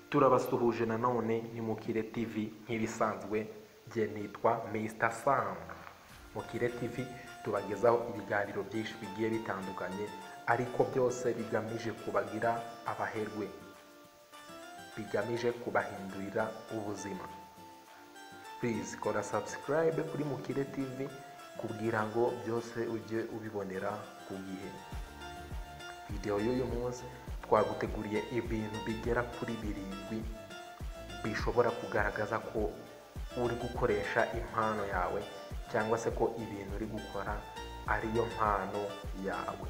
turabasuhuje nanone ni mukire tv nk'ibisanzwe njye nitwa mr sam mukire tv tubagezaho ibiganiro byinshi bigiye bitandukanye ariko byose bigamije kubagira abaherwe bigamije kubahindurira ubuzima purizi kora sabusikarayibe kuri mukire tv kugira ngo byose ujye ubibonera ku gihe videwo y'uyu munsi twaguteguriye ibintu bigera kuri birindwi bishobora kugaragaza ko uri gukoresha impano yawe cyangwa se ko ibintu uri gukora ariyo mpano yawe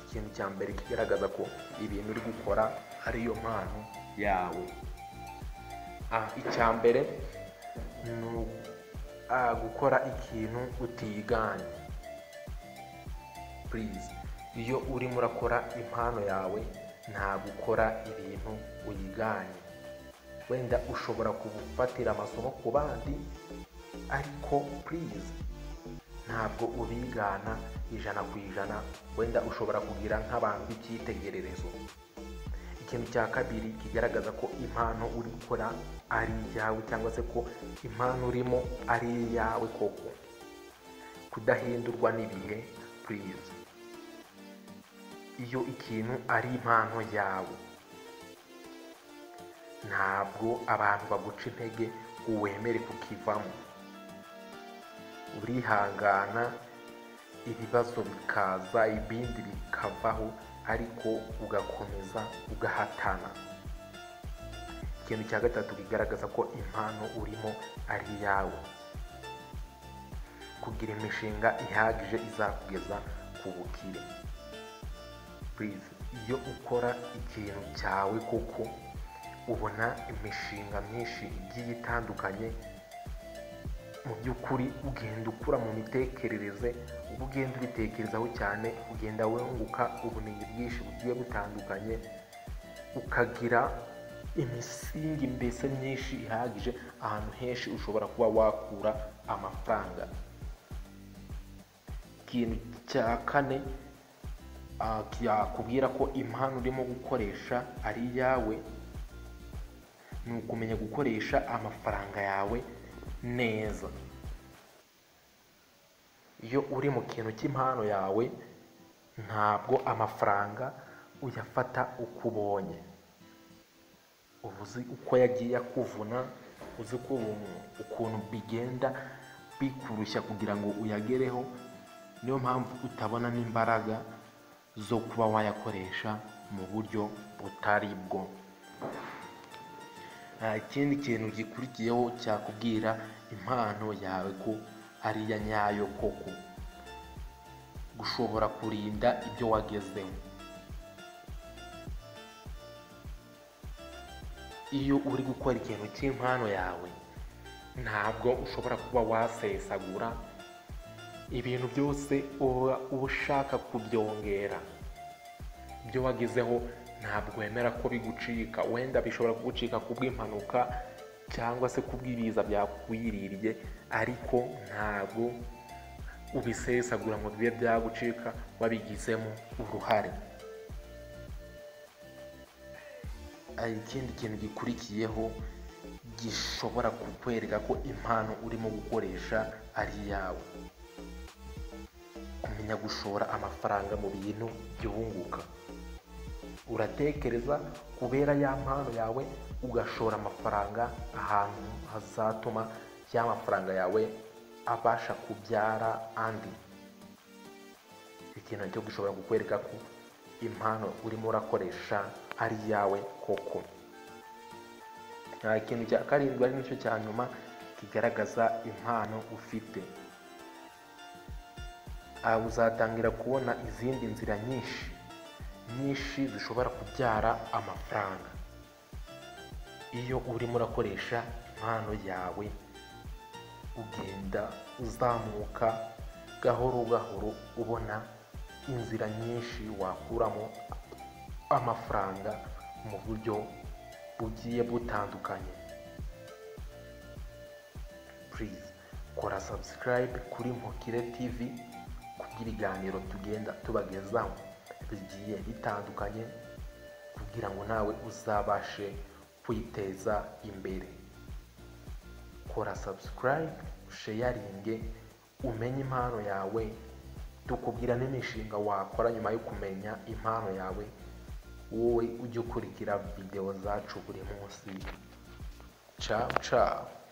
ikintu cya mbere kigaragaza ko ibintu uri gukora ariyo mpano yawe icya mbere ni gukora ikintu utiganye purize iyo urimo urakora impano yawe nta gukora ibintu uyiganye wenda ushobora gufatira amasomo ku bandi ariko purize ntabwo ubigana ijana ku ijana wenda ushobora kugira nk'abantu b'icyitegererezo ikintu cya kabiri kigaragaza ko impano uri gukora ari iyawe cyangwa se ko impano urimo ari iyawe koko kudahindurwa n'ibihe purize iyo ikintu ari impano yawe ntabwo abantu baguca intege ngo wemere kukivamo urihangana ibibazo bikaza ibindi bikavaho ariko ugakomeza ugahatana ikintu cya gatatu kigaragaza ko impano urimo ari iyawe kugira imishinga ihagije izakugeza ku bukire iyo ukora ikintu cyawe koko ubona imishinga myinshi igiye itandukanye mu by'ukuri ugenda ukura mu mitekerereze ubwo ugenda ubitekerezaho cyane ugenda wunguka ubumenyi bwinshi bugiye butandukanye ukagira imisingi mbese myinshi ihagije ahantu henshi ushobora kuba wakura amafaranga ikintu cya kane yakubwira ko impano urimo gukoresha ari iyawe ni ukumenya gukoresha amafaranga yawe neza iyo uri mu kintu cy'impano yawe ntabwo amafaranga uyafata uko ubonye uba uzi uko yagiye akuvuna uzi ko ukuntu bigenda bikurushya kugira ngo uyagereho niyo mpamvu utabona n'imbaraga zo kuba wayakoresha mu buryo butari bwo nta kindi kintu gikurikiyeho cyakubwira impano yawe ko ari iya nyayo koko gushobora kurinda ibyo wagezeho iyo uri gukora ikintu cy'impano yawe ntabwo ushobora kuba wasesagura ibintu byose uba ushaka kubyongera ibyo wagezeho ntabwo wemera ko bigucika wenda bishobora kugucika kubw'impanuka cyangwa se kubw'ibiza byakwiririye ariko ntabwo ubisesagura ngo bibe byagucika wabigizemo uruhare ikindi kintu gikurikiyeho gishobora kukwereka ko impano urimo gukoresha ari iyawe kumenya gushora amafaranga mu bintu byunguka uratekereza kubera ya mpano yawe ugashora amafaranga ahantu hazatuma ya mafaranga yawe abasha kubyara andi ikintu cyo gishobora kukwereka ko impano urimo urakoresha ari iyawe koko nta kintu cya karindwi ari nicyo cya nyuma kigaragaza impano ufite uzatangira kubona izindi nzira nyinshi nyinshi zishobora kubyara amafaranga iyo urimo urakoresha impano yawe ugenda uzamuka gahoro gahoro ubona inzira nyinshi wakuramo amafaranga mu buryo bugiye butandukanye purize kora sabusikarayibe kuri mukire tivi by'ibiganiro tugenda tubagezaho bigiye bitandukanye kugira ngo nawe uzabashe kwiteza imbere kora sabusikarayibu sheyaringe umenye impano yawe tukubwira n'imishinga wakora nyuma yo kumenya impano yawe wowe ujye ukurikira videwo zacu buri munsi cawu cawu